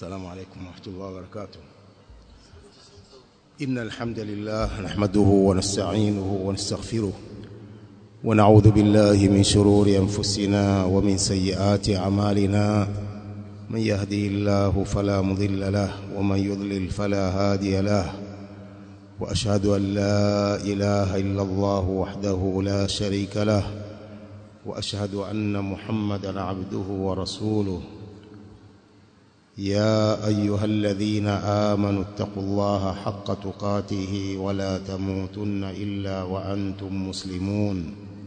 السلام عليكم ورحمة الله وبركاته إن الحمد لله نحمده ونستعينه ونستغفره ونعوذ بالله من شرور أنفسنا ومن سيئات أعمالنا من يهدي الله فلا مضل له ومن يضلل فلا هادي له وأشهد أن لا إله إلا الله وحده لا شريك له وأشهد أن محمدا عبده ورسوله يا أيها الذين آمنوا اتقوا الله حق تقاته ولا تموتن إلا وأنتم مسلمون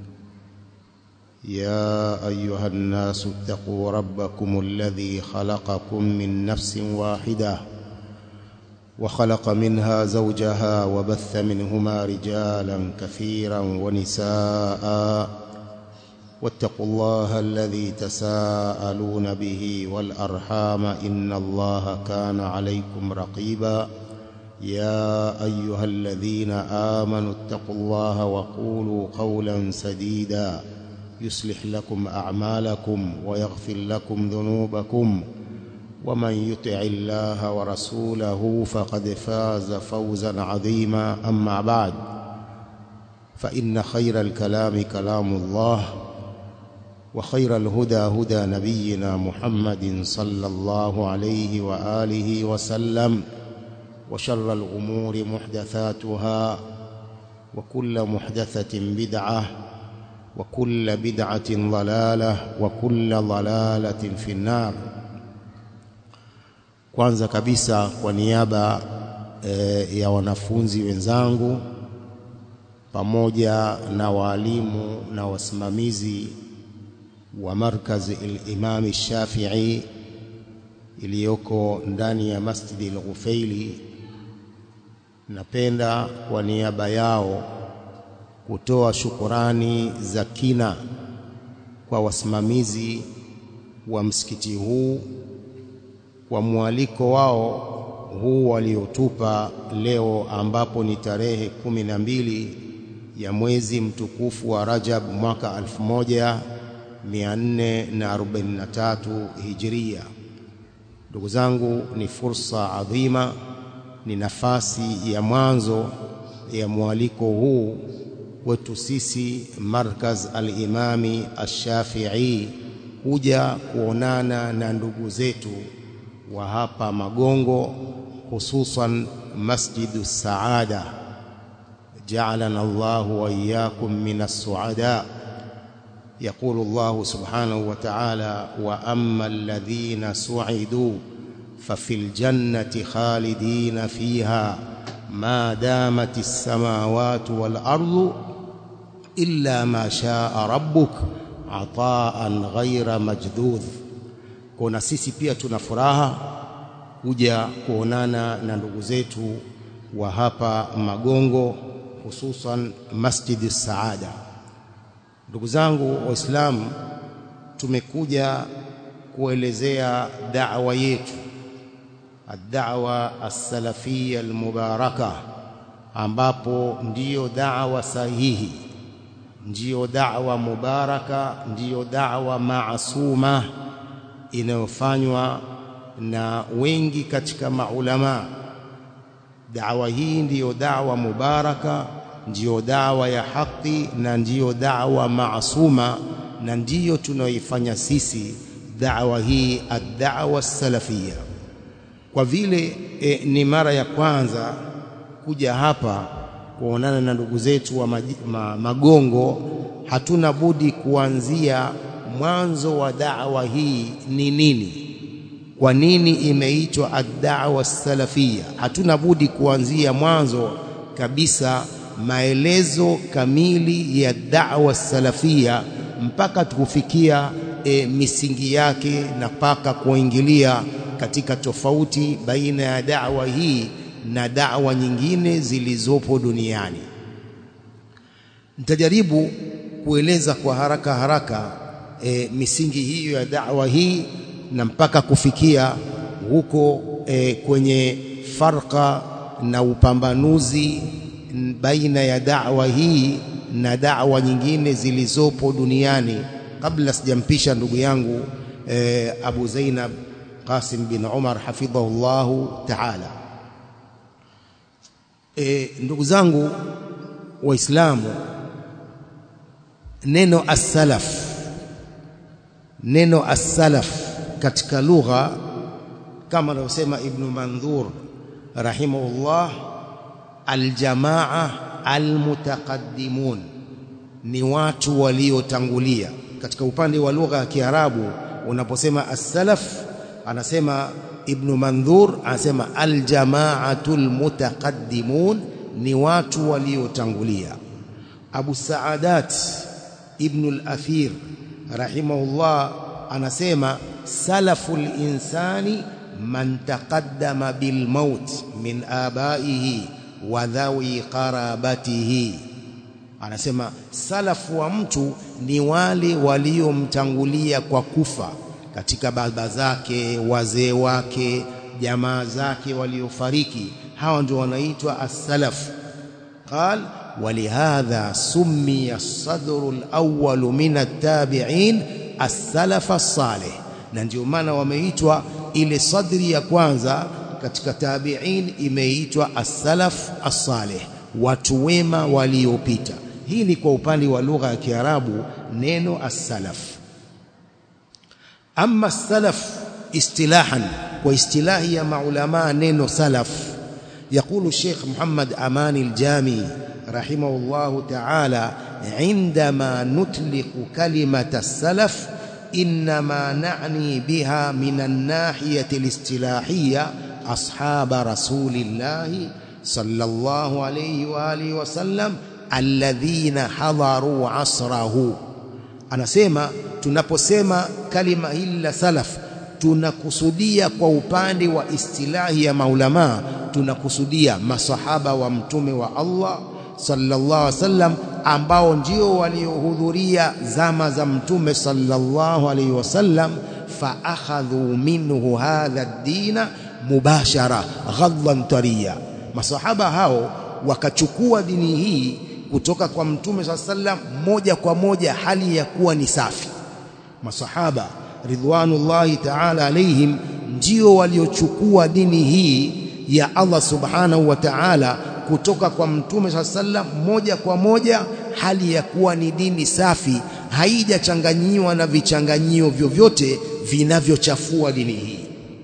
يا أيها الناس اتقوا ربكم الذي خلقكم من نفس واحدة وخلق منها زوجها وبث منهما رجالا كثيرا ونساء واتقوا الله الذي تساءلون به والأرحام إن الله كان عليكم رقيبا يا أيها الذين آمنوا اتقوا الله وقولوا قولا سديدا يصلح لكم أعمالكم ويغفر لكم ذنوبكم ومن يطع الله ورسوله فقد فاز فوزا عظيما أما بعد فإن خير الكلام كلام الله وخير الهدى هدى نبينا محمد صلى الله عليه وآله وسلم وشر الأمور محدثاتها وكل محدثة بدعة وكل بدعة ضلالة وكل ضلالة في النار kwanza kabisa kwa niaba e, ya wanafunzi wenzangu pamoja na waalimu na wasimamizi wa markaz al-Imam Shafi'i iliyoko ndani ya Masjid al-Ghufaili napenda kwa niaba yao kutoa shukurani za kina kwa wasimamizi wa msikiti huu kwa mwaliko wao huu waliotupa leo ambapo ni tarehe kumi na mbili ya mwezi mtukufu wa Rajab mwaka 1443 Hijria. Ndugu zangu, ni fursa adhima, ni nafasi ya mwanzo ya mwaliko huu wetu sisi Markaz al-Imami Ash-Shafi'i kuja kuonana na ndugu zetu wa hapa Magongo, hususan Masjidu Saada. Ja'alana Allahu wa iyyakum minas suada. يقول الله سبحانه وتعالى وأما الذين سعدوا ففي الجنة خالدين فيها ما دامت السماوات والأرض إلا ما شاء ربك عطاء غير مجذوذ kuna sisi pia tuna furaha kuja kuonana na ndugu zetu wa hapa Magongo hususan Masjid Saada Ndugu zangu Waislamu, tumekuja kuelezea da'wa yetu ad-da'wa as-salafiyya al-mubaraka, ambapo ndiyo da'wa sahihi, ndiyo da'wa mubaraka, ndiyo da'wa maasuma inayofanywa na wengi katika maulama. Da'wa hii ndiyo da'wa mubaraka ndiyo dawa ya haki na ndiyo dawa maasuma na ndiyo tunaoifanya sisi dawa hii ad-da'wa salafia. Kwa vile e, ni mara ya kwanza kuja hapa kuonana na ndugu zetu wa maji, ma, Magongo, hatuna budi kuanzia mwanzo wa dawa hii ni nini, kwa nini imeitwa ad-da'wa salafia. Hatuna budi kuanzia mwanzo kabisa maelezo kamili ya da'wa salafia mpaka tukufikia e, misingi yake na mpaka kuingilia katika tofauti baina ya da'wa hii na da'wa nyingine zilizopo duniani. Nitajaribu kueleza kwa haraka haraka e, misingi hiyo ya da'wa hii na mpaka kufikia huko e, kwenye farqa na upambanuzi baina ya da'wa hii na da'wa nyingine zilizopo duniani. Kabla sijampisha ndugu yangu e, Abu Zainab Qasim bin Umar hafidhahullahu ta'ala. E, ndugu zangu Waislamu, neno as-salaf, neno as-salaf katika lugha kama anavyosema Ibn Mandhur rahimahullah, aljamaa almutaqaddimun, ni watu waliotangulia. Katika upande wa lugha ya Kiarabu unaposema as-salaf, anasema Ibn Mandhur anasema aljamaatul mutaqaddimun, ni watu waliotangulia. Abu Saadat Ibn al-Athir rahimahullah anasema salaful insani man taqaddama bil maut min abaihi wa dhawi qarabatihi, anasema salafu wa mtu ni wale waliomtangulia kwa kufa katika baba zake, wazee wake, jamaa zake waliofariki, hawa ndio wanaitwa as-salaf. Qal walihadha summiya as-sadru al-awwal min at-tabi'in as-salaf as-salih, na ndio maana wameitwa ile sadri ya kwanza katika tabi'in imeitwa as-salaf as-salih, watu wema waliopita. Hii ni kwa upande wa lugha ya Kiarabu neno as-salaf. Amma as-salaf istilahan, kwa istilahi ya maulama neno salaf, yaqulu Sheikh Muhammad Amani al-Jami rahimahullahu ta'ala, indama nutliqu kalimata as-salaf إنما نعني بها من الناحية الاصطلاحية أصحاب رسول الله صلى الله عليه وآله وسلم الذين حضروا عصره anasema tunaposema kalima hili la salaf tunakusudia kwa upande wa istilahi ya maulamaa tunakusudia masahaba wa mtume wa Allah sallallahu alaihi wasallam ambao ndio waliohudhuria zama za mtume sallallahu alaihi wasallam fa akhadhu minhu hadha ad-dina mubashara ghadlan tariya, masahaba hao wakachukua dini hii kutoka kwa mtume sallallahu alaihi wasallam moja kwa moja, hali ya kuwa ni safi. Masahaba ridwanullahi ta'ala alaihim ndio waliochukua dini hii ya Allah subhanahu wa ta'ala kutoka kwa mtume saa sallam moja kwa moja, hali ya kuwa ni dini safi, haijachanganyiwa na vichanganyio vyovyote vinavyochafua dini hii.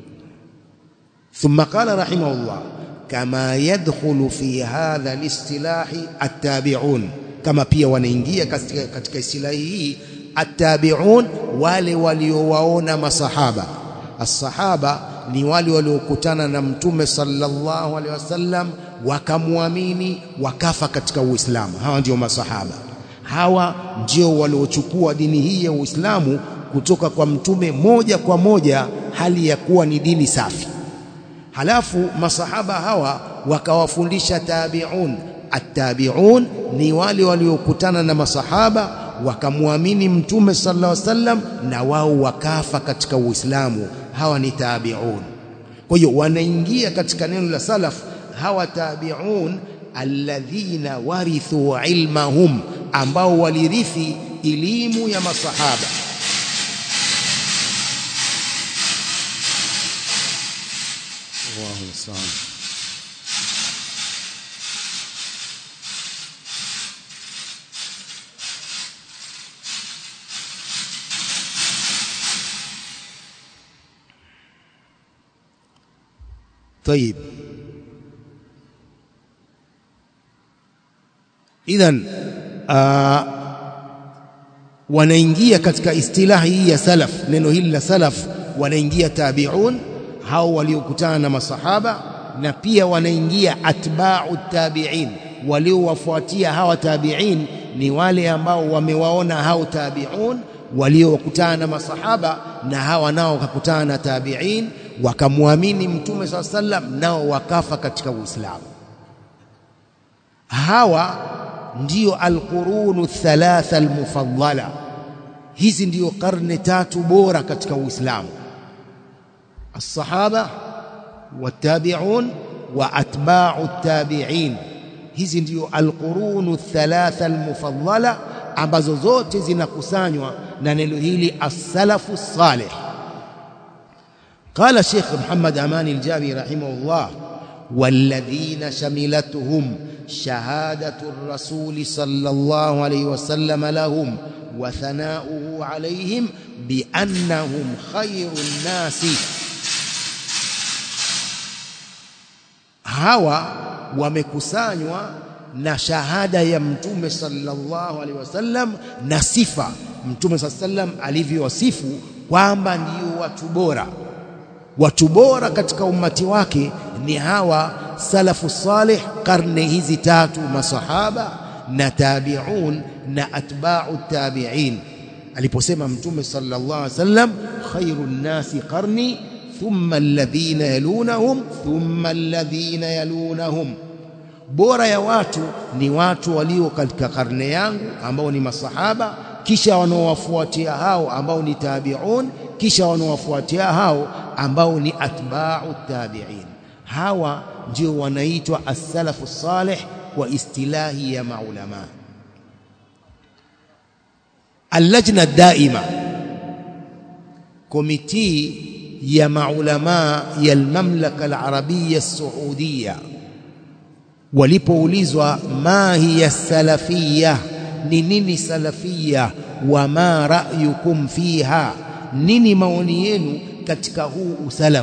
Thumma qala rahimahullah, kama yadkhulu fi hadha listilahi attabi'un, kama pia wanaingia katika, katika istilahi hii attabi'un, wale waliowaona masahaba. As-sahaba ni wale waliokutana na mtume sallallahu alaihi wasallam wakamwamini wakafa katika Uislamu. Hawa ndio masahaba, hawa ndio waliochukua dini hii ya Uislamu kutoka kwa mtume moja kwa moja, hali ya kuwa ni dini safi. Halafu masahaba hawa wakawafundisha tabi'un. Attabi'un ni wale waliokutana na masahaba wakamwamini mtume sallallahu alaihi wasallam na wao wakafa katika Uislamu. Hawa ni tabi'un. Kwa hiyo wanaingia katika neno la salaf hawa tabi'un alladhina warithu ilmahum, ambao walirithi elimu ya masahaba. Allahu musta'an. Tayib. Idhan uh, wanaingia katika istilahi hii ya salaf, neno hili la salaf, wanaingia tabi'un, hao waliokutana na masahaba, na pia wanaingia atba'u tabi'in, waliowafuatia hawa tabi'in ni wale ambao wamewaona hao tabi'un waliokutana na masahaba, na hawa nao wakakutana na tabi'in wakamwamini mtume saa sallam, nao wakafa katika Uislamu. Hawa ndiyo alqurunu thalatha almufaddala, hizi ndiyo karne tatu bora katika Uislamu: alsahaba watabi'un wa atba'u tabi'in. Hizi ndiyo alqurunu thalatha almufaddala ambazo zote zinakusanywa na neno hili as-salafu salih. قال الشيخ محمد أمان الجابي رحمه الله والذين شملتهم شهادة الرسول صلى الله عليه وسلم لهم وثناؤه عليهم بأنهم خير الناس hawa wamekusanywa na shahada ya mtume sallallahu alaihi wasallam na sifa mtume sallam alivyowasifu kwamba ndio watu bora watu bora katika ummati wake ni hawa salafu salih karne hizi tatu masahaba na tabi'un na atba'u tabi'in aliposema mtume sallallahu alaihi wasallam khairun nasi qarni thumma alladhina yalunahum thumma alladhina yalunahum bora ya watu ni watu walio katika karne yangu ambao ni masahaba kisha wanaowafuatia hao ambao ni tabi'un kisha wanaowafuatia hao ambao ni atba'u tabi'in hawa ndio wanaitwa as-salafu salih kwa istilahi ya maulama اللجنة الدائمة كوميتي يا معلماء يا المملكة العربية السعودية walipoulizwa ma hiya salafiyya ni nini salafiyya wa ma ra'yukum fiha nini maoni yenu katika huu usalaf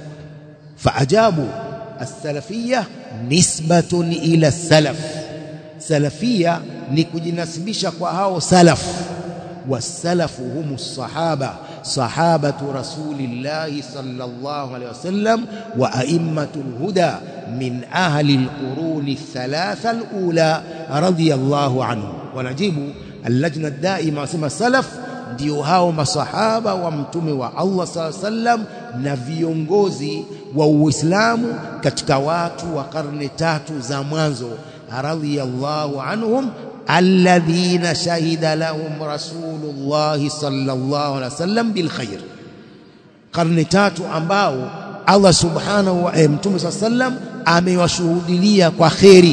faajabu as-salafiyya nisbatun ila salaf salafiyya ni kujinasibisha kwa hao salaf wasalafu humu sahaba sahabatu rasulillahi sallallahu alaihi wasallam wa aimmatul huda min ahli alquruni thalatha alula radiyallahu anhu wanajibu allajna daima wasema salaf ndio hao masahaba wa mtume wa Allah sallallahu alaihi wasallam na viongozi wa Uislamu katika watu wa karne tatu za mwanzo radiyallahu anhum alladhina shahida lahum rasulullah sallallahu alaihi wasallam bil khair karne tatu ambao Allah subhanahu wa mtume sallam amewashuhudilia kwa khairi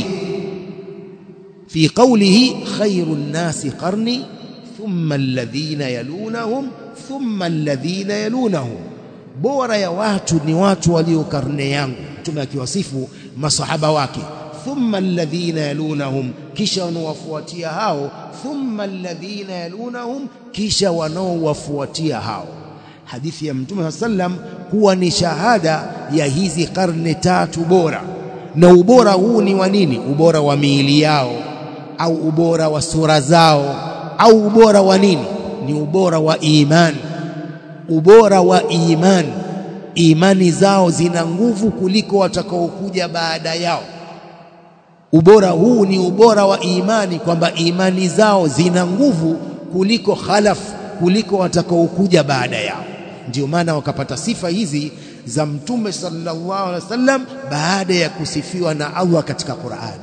fi qawlihi khairun nasi qarni thumma alladhina yalunahum thumma alladhina yalunahum bora ya watu ni watu walio karne yangu mtume akiwasifu masahaba wake thumma alladhina yalunahum kisha wanaowafuatia hao thumma alladhina yalunahum kisha wanaowafuatia hao hadithi ya mtume sallam kuwa ni shahada ya hizi karne tatu bora na ubora huu ni wa nini ubora wa miili yao au ubora wa sura zao au ubora wa nini ni ubora wa imani ubora wa imani imani zao zina nguvu kuliko watakaokuja baada yao ubora huu ni ubora wa imani kwamba imani zao zina nguvu kuliko khalaf kuliko watakaokuja baada yao ndio maana wakapata sifa hizi za mtume sallallahu alaihi wasallam baada ya kusifiwa na Allah katika Qur'ani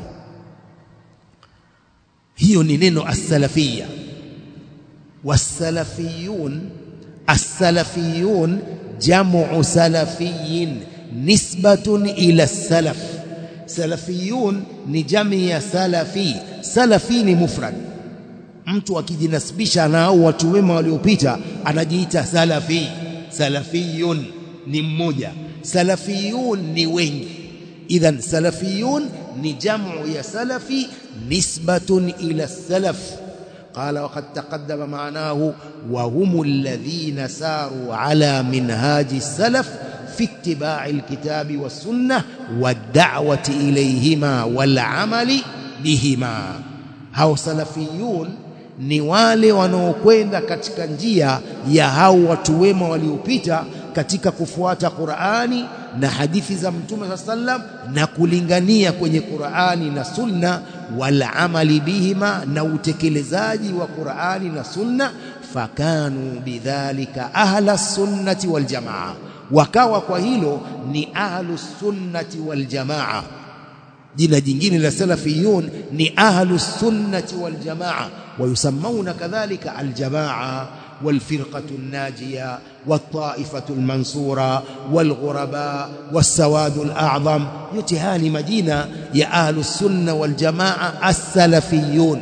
hiyo ni neno as-salafiyya was-salafiyun as-salafiyun jam'u salafiyyin nisbatun ila as-salaf salafiyun ni jamii ya salafi salafi ni mufrad mtu akijinasibisha na au watu wema waliopita anajiita salafi salafiyun ni mmoja salafiyun ni wengi idhan salafiyun ni jamu ya salafi nisbatun ila salaf قال وقد تقدم معناه وهم الذين ساروا على منهاج السلف في اتباع الكتاب والسنة والدعوة إليهما والعمل بهما هاو سلفيون ni wale wanaokwenda katika njia ya hao watu wema waliopita katika kufuata Qur'ani na hadithi za Mtume sallam na kulingania kwenye Qur'ani na Sunna wal amali bihima na utekelezaji wa Qur'ani na Sunna fakanu bidhalika ahla sunnati wal jamaa wakawa kwa hilo ni ahlu sunnati wal jamaa jina jingine la salafiyun ni ahlu sunnati wal jamaa ويسمون كذلك الجماعة والفرقة الناجية والطائفة المنصورة والغرباء والسواد الأعظم يتهاني مدينة يا أهل السنة والجماعة السلفيون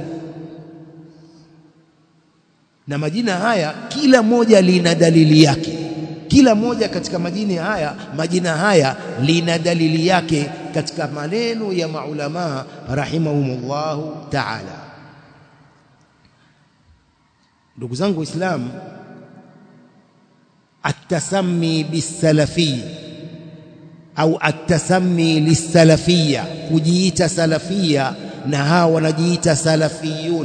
na majina haya kila moja lina dalili yake kila moja katika majina haya majina haya lina dalili yake katika maneno ya maulama rahimahumullahu ta'ala ndugu zangu waislamu التسمي بالسلفي au التسمي للسلفيه kujiita salafia na hawa wanajiita salafiyun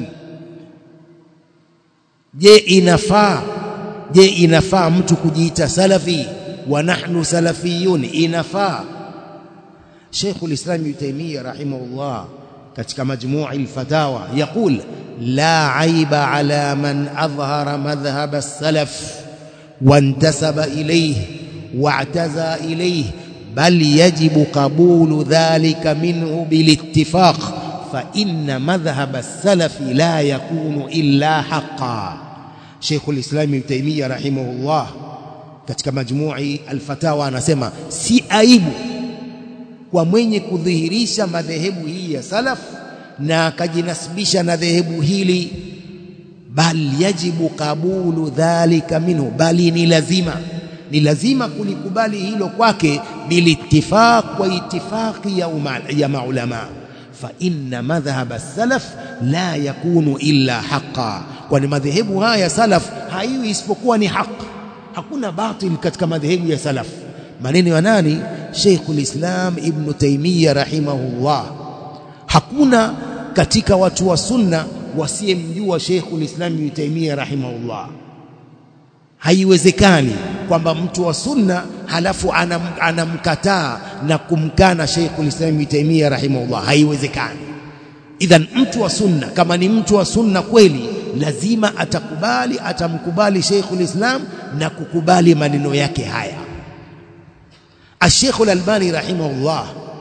je inafaa je inafaa mtu kujiita salafi wa nahnu salafiyun inafaa Sheikh al-Islam Ibn Taymiyyah rahimahullah katika majmuu' al-fatawa yaqul la aiba ala man adhhara madhhab as-salaf وانتسب إليه واعتزى إليه بل يجب قبول ذلك منه بالاتفاق فإن مذهب السلف لا يكون إلا حقا شيخ الإسلام ابن تيمية رحمه الله katika majmu'i alfatawa anasema si aibu kwa mwenye kudhihirisha madhehebu hii ya salaf na akajinasibisha na dhehebu hili bal yajibu kabulu dhalika minhu bali ni lazima ni lazima kulikubali hilo kwake bilittifaq kwa itifaqi ya, uma, ya maulama fa inna madhhab as-salaf la yakunu illa haqqan kwani madhehebu haya salaf haiwi isipokuwa ni haq hakuna batil katika madhehebu ya salaf maneno ya nani Sheikhul Islam Ibn Taymiyyah rahimahullah hakuna katika watu wa sunna wasiyemjua Sheikhul Islam Ibn Taymiyyah rahimahullah haiwezekani kwamba mtu wa sunna halafu anam, anamkataa na kumkana Sheikhul Islam Ibn Taymiyyah rahimahullah haiwezekani idhan mtu wa sunna kama ni mtu wa sunna kweli lazima atakubali atamkubali Sheikhul Islam na kukubali maneno yake haya Sheikh Al-Albani rahimahullah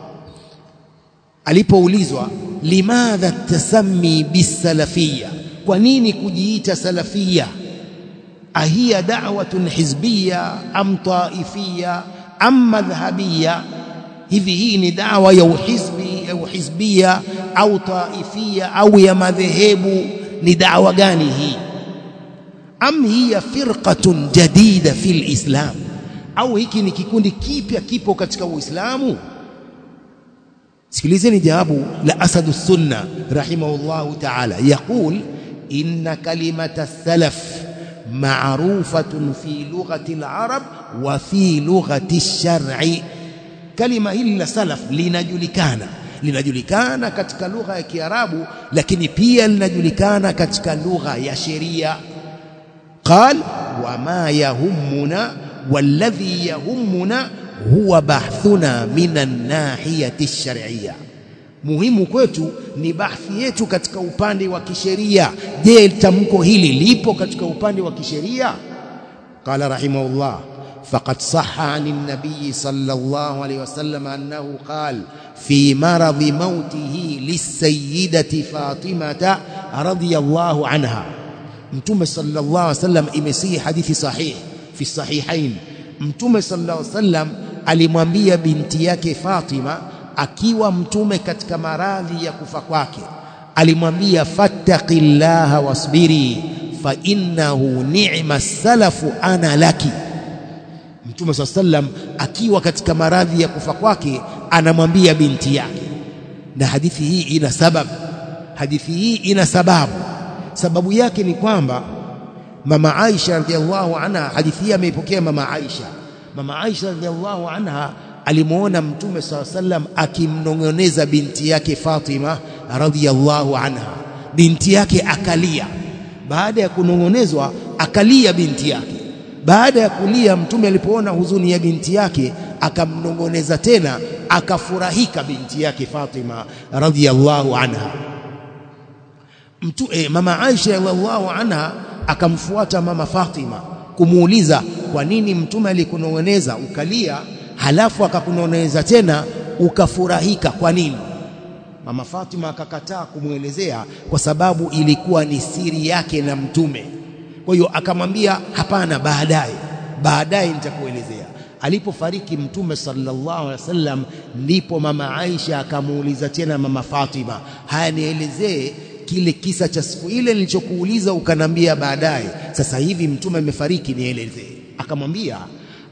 alipoulizwa limadha tasammi bisalafia kwa nini kujiita salafia ahiya da'watun hizbiyya am taifiyya am madhhabiyya hivi hii ni dawa ya uhizbi au hizbia au taifia au ya madhehebu ni dawa gani hii am hiya firqatun jadida fil islam au hiki ni kikundi kipya kipo katika uislamu sikilizeni jawabu la asadu sunna rahimahullahu ta'ala yaqul inna kalimata salaf ma'rufatun fi lughati al-arab wa fi lughati ash-shar'i kalima hili la salaf linajulikana linajulikana katika lugha ya Kiarabu lakini pia linajulikana katika lugha ya sheria qal wama yahummuna walladhi yahummuna huwa bahthuna minan nahiyati ash-shar'iyya muhimu kwetu ni bahthi yetu katika upande wa kisheria je tamko hili lipo katika upande wa kisheria qala rahimahullah فقد صح عن النبي صلى الله عليه وسلم أنه قال في مرض موته للسيدة فاطمة رضي الله عنها متوم صلى الله عليه وسلم imesihi hadithi sahih fi sahihain mtume sallallahu alaihi wasallam alimwambia binti yake Fatima akiwa mtume katika maradhi ya kufa kwake alimwambia fattaqillaha wasbiri fa innahu ni'ma salafu ana laki Mtume swalla sallam akiwa katika maradhi ya kufa kwake anamwambia binti yake na hadithi hii ina sababu hadithi hii ina sababu sababu yake ni kwamba mama Aisha radhiallahu anha hadithi hii ameipokea mama Aisha mama Aisha radhiallahu anha alimuona mtume swalla sallam akimnong'oneza binti yake Fatima radhiallahu anha binti yake akalia baada ya kunong'onezwa akalia binti yake baada ya kulia mtume alipoona huzuni ya binti yake akamnongoneza tena akafurahika binti yake Fatima radhiyallahu anha mtu eh, mama Aisha radhiyallahu anha akamfuata mama Fatima kumuuliza kwa nini mtume alikunongoneza ukalia halafu akakunongoneza tena ukafurahika kwa nini mama Fatima akakataa kumwelezea kwa sababu ilikuwa ni siri yake na mtume kwa hiyo akamwambia hapana baadaye baadaye nitakuelezea alipofariki mtume sallallahu alaihi wasallam ndipo mama Aisha akamuuliza tena mama Fatima haya nielezee kile kisa cha siku ile nilichokuuliza ukanambia baadaye sasa hivi mtume amefariki nielezee akamwambia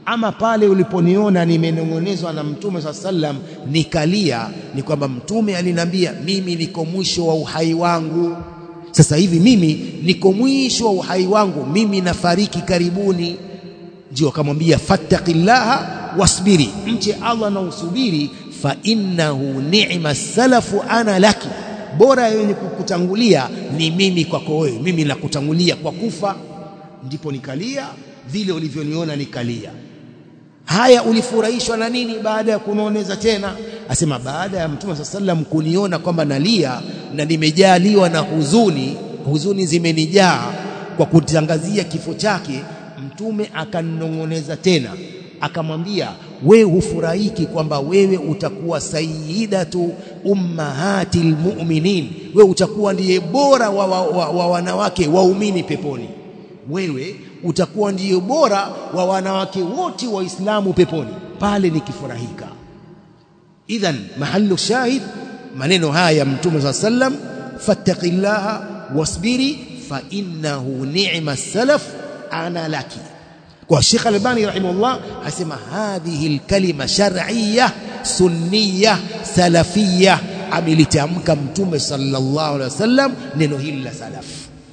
ama pale uliponiona nimenong'onezwa na mtume saa sallam nikalia ni kwamba mtume alinambia mimi niko mwisho wa uhai wangu sasa hivi mimi niko mwisho wa uhai wangu mimi nafariki karibuni ndio akamwambia fattaqillaha wasbiri mche Allah na usubiri fa innahu ni'ma salafu ana laki bora yenye kukutangulia ni mimi kwako wewe mimi nakutangulia kwa kufa ndipo nikalia vile ulivyoniona nikalia haya ulifurahishwa na nini baada ya kunaoneza tena asema baada ya mtume sallam kuniona kwamba nalia na nimejaliwa na huzuni huzuni zimenijaa kwa kutangazia kifo chake mtume akaninong'oneza tena akamwambia wewe hufurahiki kwamba wewe utakuwa sayyidatu ummahatil mu'minin wewe utakuwa ndiye bora wa, wa, wa, wa wanawake waumini peponi wewe utakuwa ndiye bora wa wanawake wote waislamu peponi pale nikifurahika idhan mahallu shahid maneno haya ya mtume saa sallam fattaqillaha wasbiri fa innahu ni'ma salaf ana laki kwa Sheikh Albani rahimahullah asema hadhihi alkalima shar'iyya sunniyya salafiyya amelitamka mtume sallallahu alaihi wasallam neno hili la salaf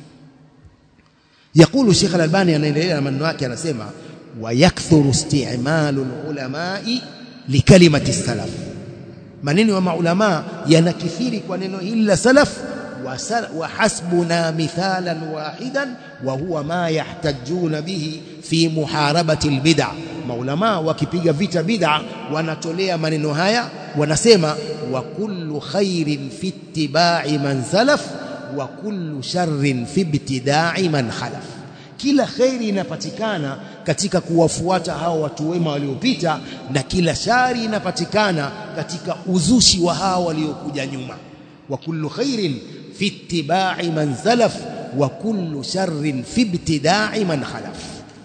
يقول الشيخ الألباني anaendelea na maneno yake anasema ويكثر استعمال العلماء لكلمة السلف maneno ya maulama yanakithiri kwa neno hili la salaf وحسبنا مثالا واحدا وهو ما يحتجون به في محاربة البدع maulama wakipiga vita bid'a wanatolea maneno haya wanasema wa kullu khairin fi ittiba'i man salaf wa kullu sharrin fi ibtida'i man khalaf kila khairi inapatikana katika kuwafuata hao watu wema waliopita na kila shari inapatikana katika uzushi wa hao waliokuja nyuma wa kullu khairin في اتباع من سلف وكل شر في ابتداع من خلف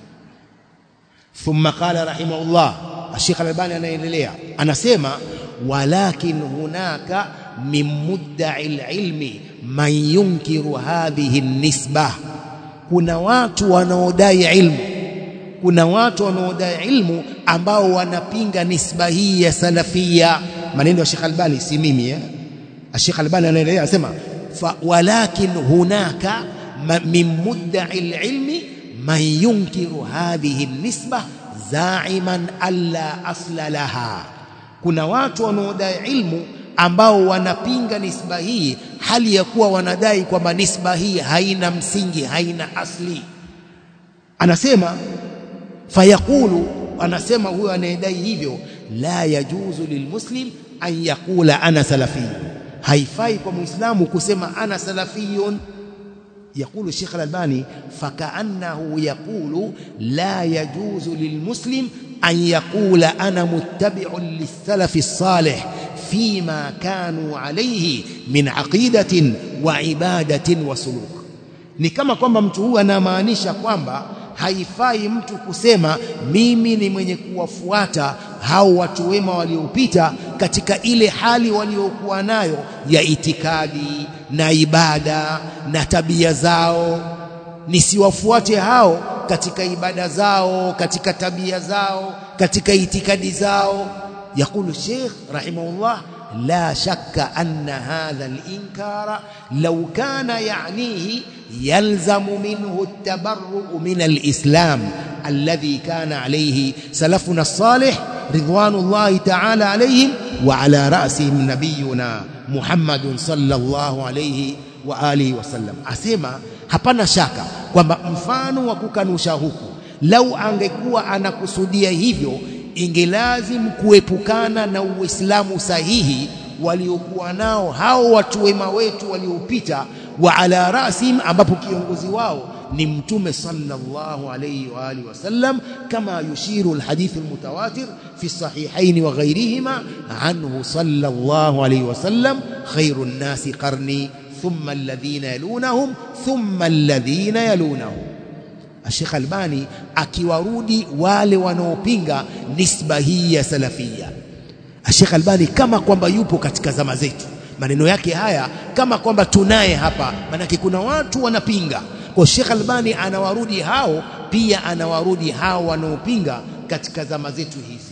ثم قال رحمه الله الشيخ الألباني anaendelea anasema walakin hunaka min mudda'i alilmi man yunkiru hadhihi nisbah kuna watu wanaodai ilmu kuna watu wanaodai ilmu ambao wanapinga nisba hii ya salafia maneno ya Sheikh Albani si mimi eh Sheikh Albani anaendelea anasema ولكن هناك من مدعي العلم من ينكر هذه النسبة زاعما ألا أصل لها kuna watu wanaodai ilmu ambao wanapinga nisba hii hali ya kuwa wanadai kwamba nisba hii haina msingi haina asli anasema fayaqulu anasema huyo anayedai hivyo la yajuzu lilmuslim an yaqula ana salafiyun haifai kwa muislamu kusema ana salafiyun يقول الشيخ الألباني فكأنه يقول لا يجوز للمسلم أن يقول أنا متبع للسلف الصالح فيما كانوا عليه من عقيدة وعبادة وسلوك ni kama kwamba mtu huyu anamaanisha kwamba haifai mtu kusema mimi ni mwenye kuwafuata hao watu wema waliopita katika ile hali waliokuwa nayo ya itikadi na ibada na tabia zao nisiwafuate hao katika ibada zao katika tabia zao katika itikadi zao يقول الشيخ رحمه الله لا شك أن هذا الإنكار لو كان يعنيه يلزم منه التبرؤ من الإسلام الذي كان عليه سلفنا الصالح رضوان الله تعالى عليهم وعلى رأسهم نبينا محمد صلى الله عليه وآله وسلم أسمع hapana shaka kwamba mfano wa kukanusha huku lau angekuwa anakusudia hivyo ingelazim kuepukana na uislamu sahihi waliokuwa nao hao watu wema wetu waliopita wa ala rasim ambapo kiongozi wao ni mtume sallallahu alayhi wa alihi wasallam kama yushiru alhadith almutawatir fi sahihain wa ghayrihima anhu sallallahu alayhi wasallam khairun nasi qarni thumma alladhina yalunahum thumma alladhina yalunahum Sheikh Albani akiwarudi wale wanaopinga nisba hii ya salafia Sheikh Albani kama kwamba yupo katika zama zetu maneno yake haya kama kwamba tunaye hapa manake kuna watu wanapinga kwa Sheikh Albani anawarudi hao pia anawarudi hao wanaopinga katika zama zetu hizi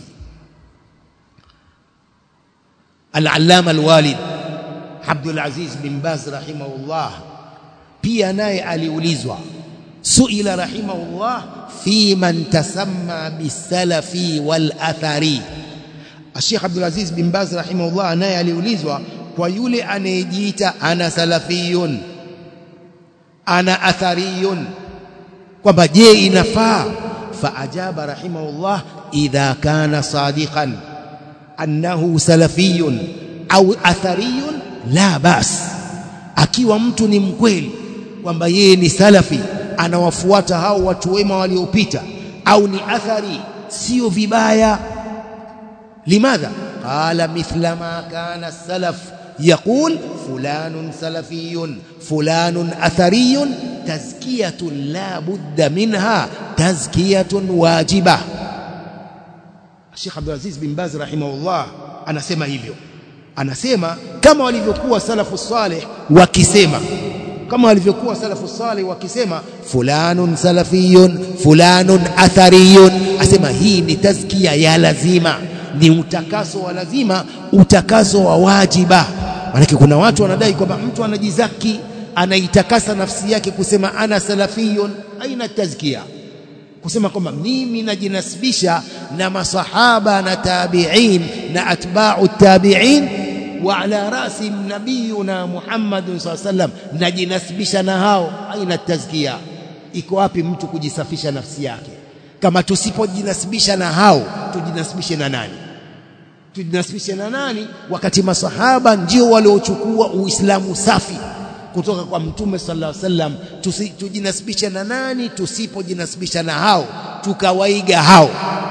al-allama al-walid Abdul Aziz bin Baz rahimahullah pia naye aliulizwa suila rahimahullah fi man tasamma bisalafi wal athari Sheikh Abdul Aziz bin Baz rahimahullah naye aliulizwa kwa yule anayejiita ana salafiyun ana athariyun kwamba je inafaa faajaba rahimahullah idha kana sadiqan annahu salafiyun au athariyun la bas akiwa mtu ni mkweli kwamba yeye ni salafi anawafuata hao watu wema waliopita au ni athari sio vibaya limadha qala mithla ma kana salaf يقول فلان سلفي فلان أثري تزكية لا بد منها تزكية واجبة الشيخ عبد العزيز بن باز رحمه الله anasema hivyo anasema kama walivyokuwa salafu salih wakisema kama walivyokuwa salafu salih wakisema fulanun salafiyun fulanun athariyun asema hii ni tazkia ya lazima ni utakaso wa lazima utakaso wa wajiba maanake kuna watu wanadai kwamba mtu anajizaki anaitakasa nafsi yake kusema ana salafiyun aina tazkia kusema kwamba mimi najinasibisha na masahaba na tabi'in na atba'u tabi'in wa ala rasi nabiyuna Muhammad sallallahu alaihi wasallam najinasibisha na hao aina tazkia iko wapi mtu kujisafisha nafsi yake kama tusipojinasibisha na hao tujinasibishe na nani tujinasibishe na nani wakati masahaba ndio waliochukua uislamu safi kutoka kwa mtume sallallahu alaihi wasallam tujinasibishe na nani tusipojinasibisha na hao tukawaiga hao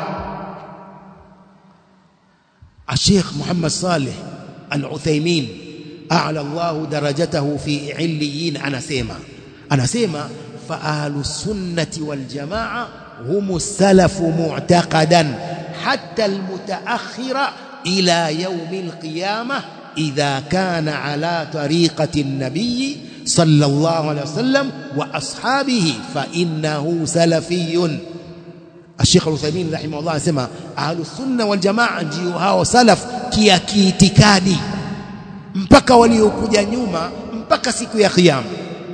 Sheikh Muhammad Saleh Al-Uthaymeen a'la Allah darajatahu fi illiyin anasema anasema fa ahlus sunnati wal jamaa هم السلف معتقدا حتى المتأخر إلى يوم القيامة إذا كان على طريقة النبي صلى الله عليه وسلم وأصحابه فإنه سلفي الشيخ العثيمين رحمه الله سمع أهل السنة والجماعة ndio hao salaf kia kiitikadi mpaka waliokuja nyuma mpaka siku ya kiyama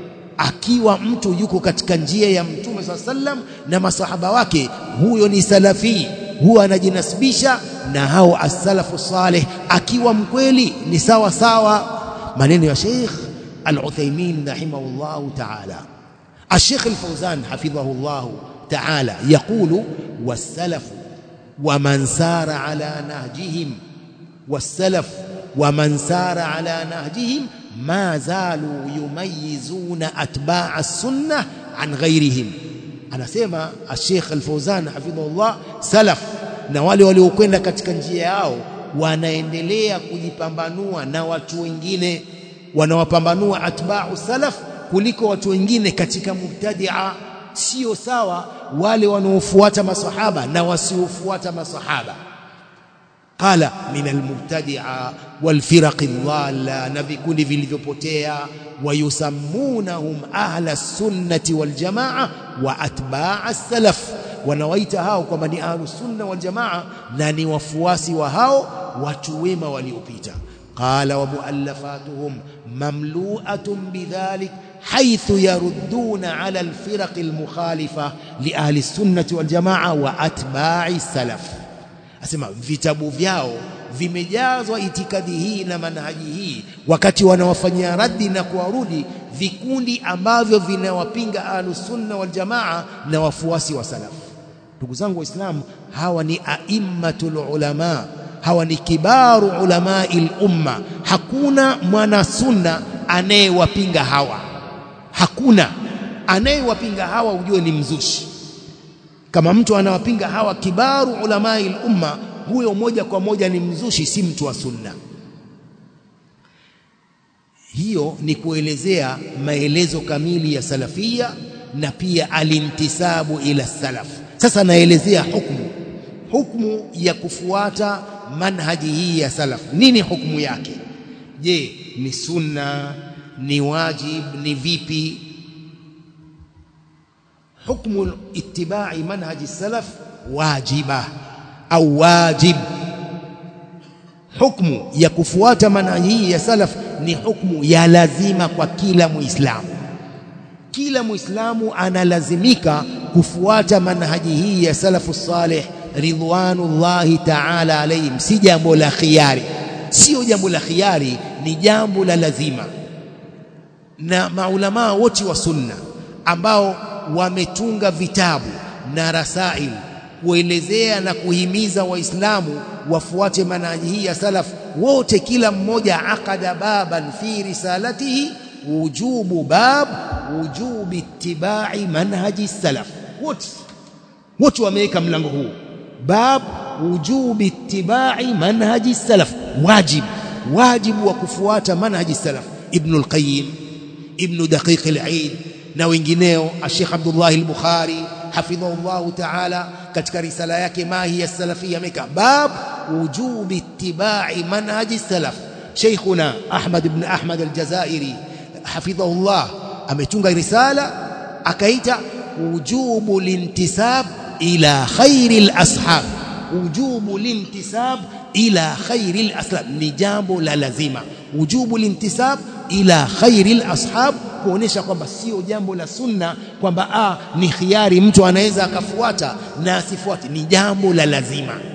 akiwa mtu yuko katika njia ya mtume swalla sallam na masahaba wake huyo ni salafi huwa anajinasibisha na hao as-salafu salih akiwa mkweli ni sawa sawa maneno ya Sheikh Al-Uthaymeen rahimahullah ta'ala الشيخ الفوزان حفظه الله تعالى يقول والسلف ومن سار على نهجهم والسلف ومن سار على نهجهم ما زالوا يميزون أتباع السنة عن غيرهم anasema Sheikh Al-Fauzan hafidhahullah salaf na wale waliokwenda katika njia yao wanaendelea kujipambanua na watu wengine wanawapambanua atba'u salaf kuliko watu wengine katika mubtadi'a sio sawa wale wanaofuata masahaba na wasiofuata masahaba قال من المبتدعة والفرق الضالة نبيكون vilivyopotea ويسمونهم أهل السنة والجماعة وأتباع السلف wanawaita hao kwamba ni ahlus sunna wal jamaa na ni wafuasi wa hao watu wema waliopita qala wa muallafatuhum mamlu'atun bidhalik haythu yarudduna ala alfiraq almukhalifa li ahli sunnati wal jamaa wa atba'i salaf asema vitabu vyao vimejazwa itikadi hii na manhaji hii wakati wanawafanyia raddi na kuwarudi vikundi ambavyo vinawapinga ahlus sunna wal jamaa na wafuasi wa salaf ndugu zangu waislamu hawa ni aimmatul ulama hawa ni kibaru ulamai umma hakuna mwana sunna anayewapinga hawa hakuna anayewapinga hawa ujue ni mzushi kama mtu anawapinga hawa kibaru ulamai umma huyo moja kwa moja ni mzushi si mtu wa sunna hiyo ni kuelezea maelezo kamili ya salafia na pia alintisabu ila salaf sasa naelezea hukumu hukumu ya kufuata manhaji hii ya salaf nini hukumu yake je ni sunna ni wajib ni vipi حكم اتباع منهج السلف wajiba au wajib hukmu ya kufuata manhaji hii ya salaf ni hukmu ya lazima kwa kila muislamu kila muislamu analazimika kufuata manhaji hii ya salafu salih ridwanullahi ta'ala alayhim si jambo la khiari sio jambo la khiari ni jambo la lazima na maulamaa wote wa sunna ambao wametunga vitabu na rasail kuelezea na kuhimiza waislamu wafuate manhaji hii ya salaf wote kila mmoja akada baban fi risalatihi wujubu bab wujubi ittibai manhaji salaf wote wote wameweka mlango huu bab wujubi ittibai manhaji salaf wajib wajibu wa kufuata manhaji salaf ibn al-qayyim ibn daqiq al-eid na wengineo Sheikh Abdullah al-Bukhari hafidhahullah ta'ala katika risala yake mahi ya salafia ameka bab wujubi ittibai manhaji salaf Sheikhuna Ahmad ibn Ahmad al-Jazairi hafidhahullah ametunga risala akaita wujubu lintisab ila khairil ashab wujubu lintisab ila khairil ashab ni jambo la lazima wujubu lintisab ila khairil ashab kuonesha kwamba sio jambo la sunna kwamba ah ni khiari mtu anaweza akafuata na asifuate ni jambo la lazima